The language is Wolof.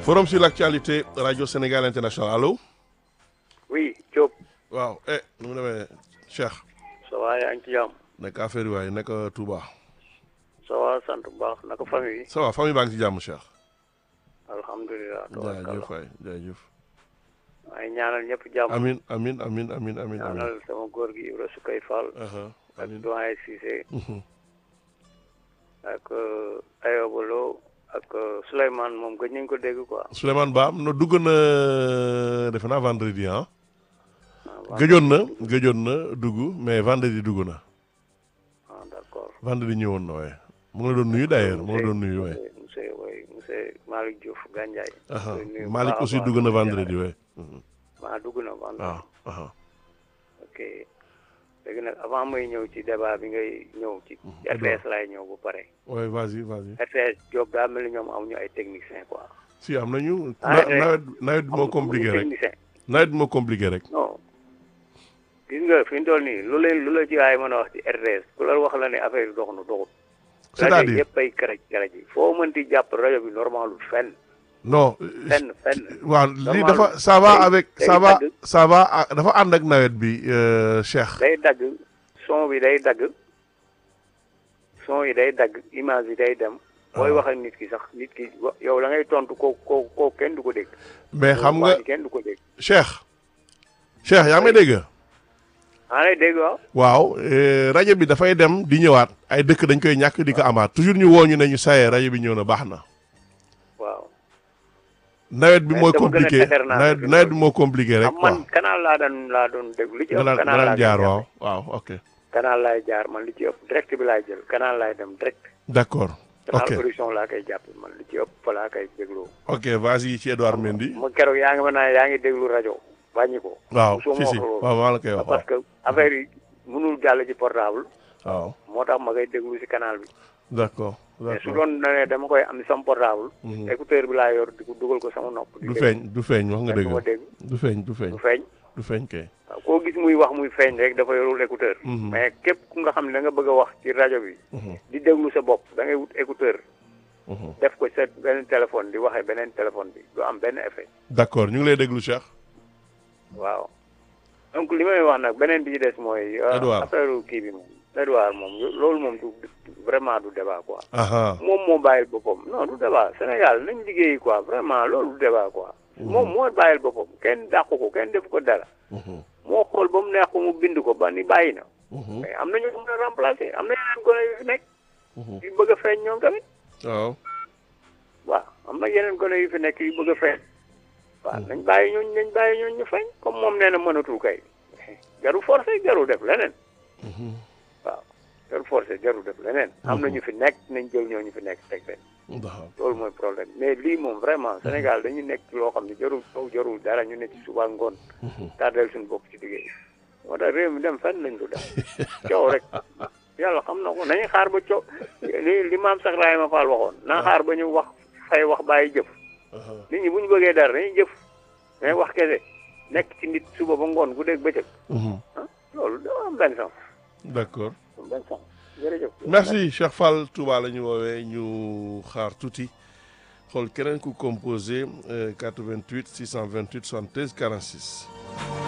forum sur l'actualité radio Sénégal international allo. oui Diop. waaw eh nu mu demee Cheikh. ça va yaa ngi ci jàmm. naka affaire yi waaye naka Touba. ça va sant bu baax naka famille yi. ça va famille baa ngi ci jàmm Cheikh. alhamdulilah. jaajëf waay jaajëf. maa ngi ñaanal ñëpp jàmm. amin amin amin amin amin ñaanal sama góor gi Ibra Sukay Fall. ak amin doyen Cissé. ak Ayoba Lo ak Souleymane moom gëj nañ ko dégg quoi. Souleymane Ba no dugg na defe naa vendredi ah. gëjoon na gëjoon na dugg mais vendredi dugg na. ah d'accord. vendredi ñëwoon na waaye. mu ngi la doon nuyu d'ailleurs mu ngi la doon nuyu waaye. monsieur oui monsieur Malick Diouf Gandiaye. aha koy nuyu bu Malick baax a aussi baax dugg na di vendredi ñaanal. waaye. maa dugg na vendredi. waaw aha ok léegi nag avant may ñëw ci débat bi ngay ñëw ci. RTS laay ñëw bu pare. waaye vas-y vas-y. RTS Diop daa mel ni ñoom amuñu ay techniciens quoi. si am nañu. Ah, na- eh. nawet nawet bi moo amuñu compliqué rek technicien. nawet bi moo compliqué rek. non gis nga fi mu toll nii lu leen lu la ci waay mën a wax ci RTS ku la wax la ne affaire yi dox na doxut. rajo c'est-à-dire yëpp ay karaj karaj yi foo mënti jàpp rajo bi normalul fenn non. fenn fenn. waaw lii normal. dafa ça va Day- avec day ça va dagg. ça va ah, dafa ànd ak nawet bi euh, Cheikh. day dagg son bi day dagg son yi day dagg image yi day dem. booy wax ak nit ki sax nit ki wa- yow la ngay tontu ko ko ko kenn du ko dégg. mais xam nga Waa ji kenn du ko dégg. Cheikh. Cheikh yaa ngi may dégg. maa lay dégg waaw. waaw euh, rajo bi dafay dem di ñëwaat ay dëkk dañ koy ñàkk di ko amaat toujours ñu woo ñu ne ñu sayee rajo bi ñëw na baax na. waaw. nawet bi Mais mooy dama gën a compliqué texer naa nawet fi nawet bi moo compliqué rek am quoi. man canal laa daan laa doon déglu li ci nga ëpp daan nga canal daan laa jaar koy waaw jàppe. waaw ok canal laay jaar man li ci ëpp direct bi laay jël canal laay dem direct. d'accord canal ok production laa koy jàppe man li ci ëpp fa laa koy dégloo. ok vas-y ci Edouard Mendy ma keroog yaa ngi ma naan yaa ngi déglu rajo wàññi ko. waaw soo si ma si wax loolu. waaw maa la koy wax parce que affaire yi mënul jàll ci portable. waaw moo tax ma koy déglu si canal bi. d'accord mais su d'accord doon ne dama koy am sama portable. Mhm. écouteur bi laa yor di ko dugal ko sama nopp. di du déglu. feeñ du feeñ wax nga kenn du ma dëgg dégg du feeñ du feeñ du feeñ. du feeñ kay waaw koo gis muy wax muy feeñ rek dafa yorul écouteur. Mhm. mais képp ku nga xam ne da nga bëgg a wax ci rajo bi. Mhm, di déglu sa bopp da ngay wut écouteur. mhm. def ko sa beneen téléphone di waxee beneen téléphone bi du am benn effet. d'accord ñu ngi lay déglu Cheikh waaw donc li may wax nag beneen bi ci des mooy. euh, Edouard. affaire kii bi moom. Edouard moom loolu moom du du- vraiment du débat quoi. aha moom moo bàyyil boppam non du débat Sénégal nañ liggéey quoi vraiment loolu du débat quoi. moom moo bàyyil boppam kenn dàqu ko kenn def ko dara. Mhm, moo xool ba mu neex ko mu bind ko ba ni bàyyi na. mhm, mais am na ñu ko mën a remplacer am na yeneen gone yu fi nekk. mhm. yu bëgg a feeñ ñoom tamit. waaw waaw am na yeneen gone yu fi nekk yu bëgg a feeñ. waaw nañ bàyyi ñooñu nañ bàyyi ñooñu ñu feeñ comme moom nee na mënatul kay. jarul forcé jarul def leneen. Mhm, waaw jarul forcé jarul def leneen. am na ñu fi nekk nañ jël ñooñu fi nekk teg leen. d'accord loolu mooy problème mais lii moom vraiment Sénégal dañu nekk ci loo xam ne jarul taw jarul dara ñu ne ci suba ngoon. tardel suñu bopp ci liggéey. moo tax réew mi dem fenn lañ du dem coow rek yàlla xam na ko nañu xaar ba coow li li maam sax Ibrahima Fall waxoon naa xaar ba ñu wax fay wax bàyyi jëf. aha nit ñi bu ñu bëggee dara dañuy jëf mais wax kese nekk ci nit suba ba ngoon guddeeg bëccëg mhm. ah loolu dama am benn sens d'accord am benn sens jërëjëf. merci Cheikh Fall Touba la ñu woowee ñu xaar tuuti xool keneen ku composé euh, 88 628 73 46